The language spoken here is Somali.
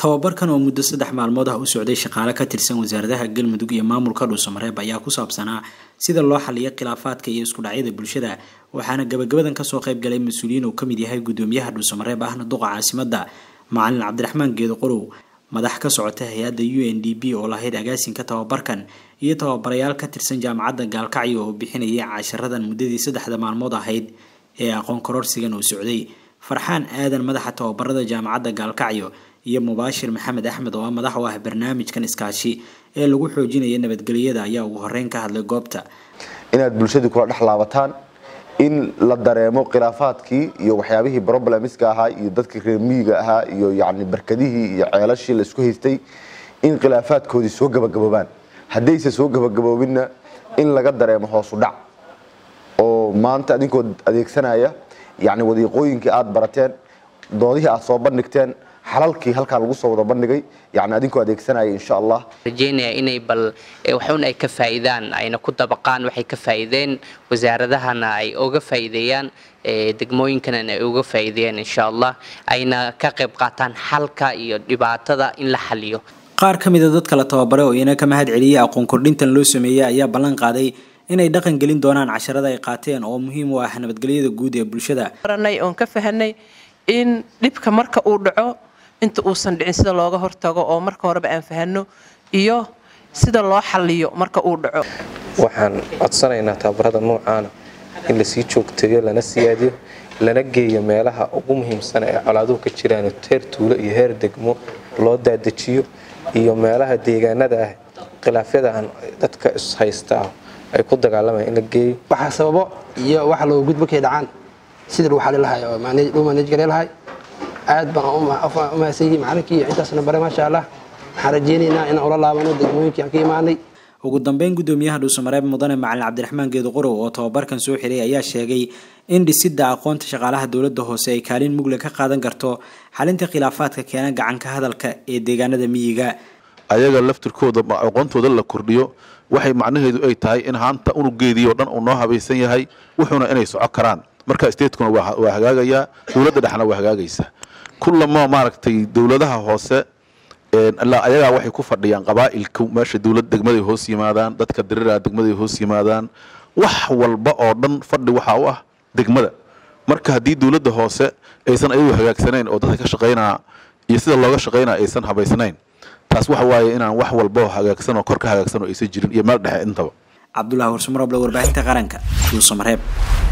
tababarkan oo muddo saddex maalmood ah u socday shaqaale ka tirsan wasaaradaha galmudug iyo maamulka dhuusamareeb ayaa ku saabsanaa sida loo xaliyo khilaafaadka iyo isku dhacyada bulshada waxaana gabagabadan kasoo qayb galay mas-uuliyiin uu kamid yahay gudoomiyaha dhuusamareeb ahna duqa caasimada macalin cabdiraxmaan geedo qorow madax ka socota hay-adda u n d b oo lahayd agaasinka tababarkan iyo tababarayaal ka tirsan jaamacadda gaalkacyo oo bixinayay casharadan muddadii saddexda maalmood ahayd ee aqoon kororsigan uu socday farxaan aadan madaxa tababarada jaamacadda gaalkacyo iyo mubaashir maxamed axmed oo ah madax u ah barnaamijkan iskaashi ee lagu xoojinaya nabadgelyada ayaa ugu horeyn ka hadlay goobta inaad bulshadii kula dhex laabataan in la dareemo khilaafaadkii iyo waxyaabihii problemska ahaa iyo dadkii reer miyiga ahaa iyo yani barkadihii iyo ceelashii la isku haystay in khilaafaadkoodii soo gabagaboobaan haddayse soo gabagaboobinna in laga dareemo hoosu dhac oo maanta adinkoo adeegsanaya yani wadiiqooyinkii aad barateen doodihii aad soo bandhigteen xalalkii halkaa lagu soo wada bandhigay yani adinkoo adeegsanaya insha allah rajeynaya inay bal waxun ay ka faa'iidaan ayna ku dabaqaan waxay ka faa'iideen wasaaradahana ay uga faa'iideeyaan degmooyinkana ay uga faa'iideeyaan insha allah ayna ka qayb qaataan xalka iyo dhibaatada in la xaliyo qaar ka mid a dadka la tababare oo iyana ka mahad celiyay aqoon kordhintan loo sameeyey ayaa ballan qaaday inay dhaqan gelin doonaan casharada ay qaateen oo muhiim u ah nabadgelyada guud ee bulshada baranay oon ka fahanay in dhibka marka uu dhaco inta uusan dhicin sida looga hortago oo marka horeba aan fahanno iyo sida loo xaliyo marka uu dhaco waxaan codsanaynaa tababarada noocaana in lasii joogteeyo lana siyaadiyo lana geeyo meelaha ugu muhiimsan ee colaaduhu ka jiraan heer tuulo iyo heer degmo loo daadejiyo iyo meelaha deegaanada ah khilaafyadaaan dadka ishaysta ah ay ku dagaalamaan in la geeyo waxaa sababo iyo waxa looga gudbo kay dhacaan sidii lagu xali lahay oo loo manaj gari lahay aad baan u mahadsan yihiin macalinkii iyo intaasna bare maasha allah waxaan rajeynaynaa inaan ula laabano degmooyinkii aan ka imaanay ugu dambeyn gudoomiyaha dhuusamareeb mudane macalin cabdiraxmaan geedo qorow oo tababarkan soo xiray ayaa sheegay in dhisidda aqoonta shaqaalaha dowladda hoose ay kaalin mugle ka qaadan karto xalinta khilaafaadka keena gacanka hadalka ee deegaanada miyiga ayaga laftirkooda aqoontooda la kordhiyo waxay macnaheedu ay tahay in haanta unugeedii oo dhan uu noo habaysan yahay wuxuuna inay soco karaan marka statekuna waa hagaagayaa dowladda dhexna waa hagaagaysa kullama maaragtay dowladaha hoose ilaa ayagaa waxay ku fadhiyaan qabaa'ilku meesha dowlad degmaday hoos yimaadaan dadka diriraa degmaday hoos yimaadaan wax walba oo dhan fadhi waxaa u ah degmada marka haddii dowladda hoose aysan ayagu hagaagsanayn oo dadka ka shaqaynaa iyo sida looga shaqaynaa aysan habaysnayn taas waxa waaye inaan wax walba hagaagsan oo kor ka hagaagsan oo aysan jirin iyo meel dhexe intaba cabdulahi warsumaroble warbaahinta qaranka dhuusamareeb